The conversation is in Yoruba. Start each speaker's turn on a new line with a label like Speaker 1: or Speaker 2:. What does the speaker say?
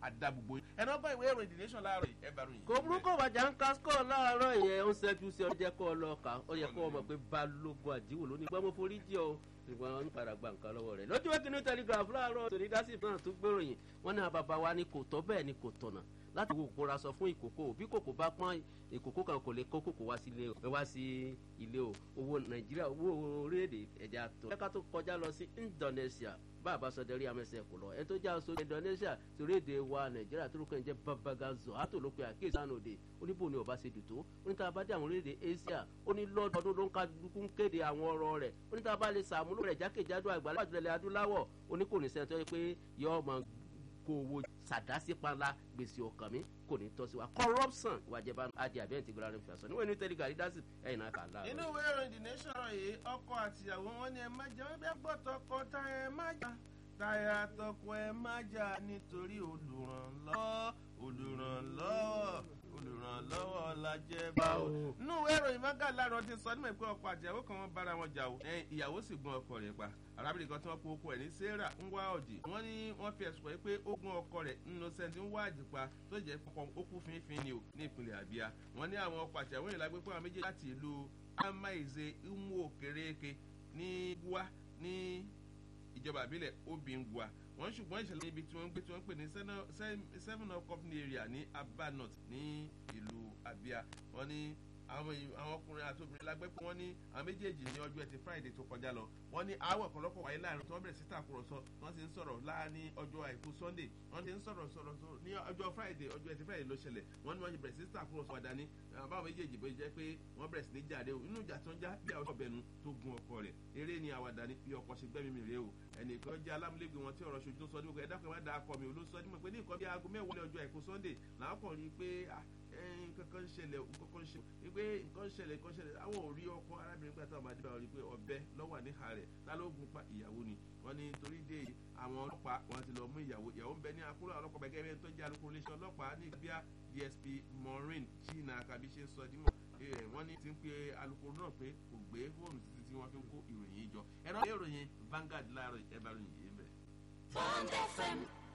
Speaker 1: àdá gbogbo ẹ̀nà ọgbọ́n ìwé ìròyìn the nation láàárọ̀ ẹ̀ bá ròyìn.
Speaker 2: kò burúkú bàjá ń ka skọ̀ láàárọ̀ yẹn ó ṣẹ́jú sí ọjọ́ kọ́ ọlọ́ọ̀ka ó yẹ kó o mọ̀ pé balógun àdìwò lónìí gbọ́n mo forí jẹ́ o ṣùgbọ́n wọn ń padà gba nǹkan lọ́wọ́ rẹ̀ lójú wẹ́kìnní telegraph láàárọ̀ tòní dásì náà tún gbèròyìn wọn ní àbàbà wa ni kò tọ́ bẹ́ẹ̀ ni kò tọ̀nà láti wo kóra sọ fún ìkòkò bí kòkò bá pọ́n ìkòkò kan kò lè kó kòkò wá sí ilé o wá sí ilé o owó nàìjíríà owó orílẹ̀-èdè ẹ̀já tó. ẹ̀ka tó kọjá lọ sí indonesia bá a bá sọ dẹ́rí amẹ́sẹ̀ kò lọ ẹ tó já aṣọ indonesia torí èdè wa nàìjíríà tó lókè ń jẹ́ babagazo àtò ló pe àkíyèsí àná òde oníbò ni ọba ṣe dùn tó oníta bá dé àwọn orílẹ̀-èdè asia ó ní lọ́dọọdún ló ń ka dúkú ń kéde àwọn ọ̀rọ̀ rẹ̀ oníta bá lè sàmúlò rẹ̀ jákèjádò àgbàlá àjùlẹ̀ adúláwọ̀ oníkòní sẹ́ńtọ́ pé yọ ọmọ kó owó sàdásí panla gbèsè ọkàn mi kò ní tọ́ sí wa corruption ìwà jẹba adi abẹ́ǹtì gbọ́dọ̀ rẹ̀ fẹ̀sọ̀ níwọ̀n ní tẹ́lẹ̀ gàrí dásì ẹ̀yìn náà kà á láàárọ̀.
Speaker 1: inú ìwé ìròyìn the nation yìí ọkọ àtìyàwó wọn ni ẹ má jà wọn bí agbọ́tọ̀ ọkọ táyà ẹ má jà táyà tọkọ ẹ má jà nítorí olùrànlọ́wọ́ olùrànlọ́wọ́ olùrànlọ́wọ́ la jẹ́ báwo. inú ìwé ìròyìn mọ́gà láàárọ̀ ti sọ nímọ̀ pé ọkọ àtìyàwó kan wọ́n bára wọn jà o ìyàwó sì gun ọkọ rẹ̀ pa arábìnrin kan tí wọ́n pe oko ẹ̀ ní sarah ń wá ọ̀dì wọ́n ní wọ́n fi ẹ̀sùn pé pé ó gun ọkọ rẹ̀ innocent ń wá àjìpa tó jẹ́ pọpọ ó kú fínfín ni o ní ìpínlẹ̀ àbíyá wọ́n ní àwọn ọkọ̀ àtìyàwó yìí lágbé pé àwọn méjèèjì láti ìlú amáìze umu kéréke ní gua ní ìjọba àbílẹ̀ obìngua wọ́n ṣùgbọ́n ìṣẹ̀lẹ̀ ibi tí wọ́n ń gbé tí wọ́n ń pè ní seven up company area ní abanot ní ìlú abia wọ́n ní àwọn àwọn ọkùnrin àti obìnrin lágbẹ́ pé wọ́n ní àwọn méjèèjì ní ọjọ́ ẹtì friday tó kọjá lọ wọ́n ní àwọ̀ ọ̀pọ̀lọpọ̀ wáyé láàrin tí wọ́n bẹ̀rẹ̀ sí tàkùrọ̀sọ wọ́n ti ń sọ̀rọ̀ láàrin ọjọ́ àìkú sunday wọ́n ti ń sọ̀rọ̀ sọ̀rọ̀ ní ọjọ́ friday ọjọ́ ẹtì friday ló ṣẹlẹ̀ wọ́n ní wọ́n ti bẹ̀rẹ̀ sí tàkùrọ̀sọ wà dání báwọn méjèèjì bó jẹ́ pé wọ́n bẹ̀rẹ̀ sí ní jáde o inú ìjà tó ń já bí àwọn ọbẹ̀nu tó gun ọkọ rẹ̀ eré ni àwàdà ní bí ọkọ ṣe gbẹ́mí mi rèé o ẹnìkan jẹ́ alámúlégbé wọn tí ọ̀rọ̀ ṣojú tó sọ ní gbogbo ẹ̀dá kan má da akọ mi ò ló sọ ní mọ̀ pé ní nǹkan bí aago mẹ́wàá ọjọ́ àìkú sunday làwọn kàn rí i pé kankan ń ṣẹlẹ̀ kankan ń ṣẹlẹ̀ wípé nǹkan ń ṣẹlẹ̀ nǹkan ń ṣẹlẹ̀ àwọn ò rí ọkọ arábìnrin pé àtàwọn àdìbà rí i pé ọbẹ̀ lọ́wọ́ níhà rẹ̀ lálógun pa ìyàwó ni wọ́n ní torí dé àwọn ọlọ́pàá wọn ti lọ mú ìyàwó ìyàwó ń bẹ ní akúrò ọlọ́pàá bẹ́ẹ̀ gẹ́gẹ́ tó jẹ́ alukoro iléeṣẹ́ ọlọ́pàá ní bíà dsp maureen china kabi ṣe ń sọ dímọ̀ wọ́n ní ti ń pe alukoro náà pé kò gbé fóònù títí tí wọ́n fi ń kó ìròyìn yìí jọ ẹ̀rọ ìròyìn Vanguard láàárọ̀ ẹ̀bà ròyìn yìí bẹ̀.
Speaker 3: Bond FM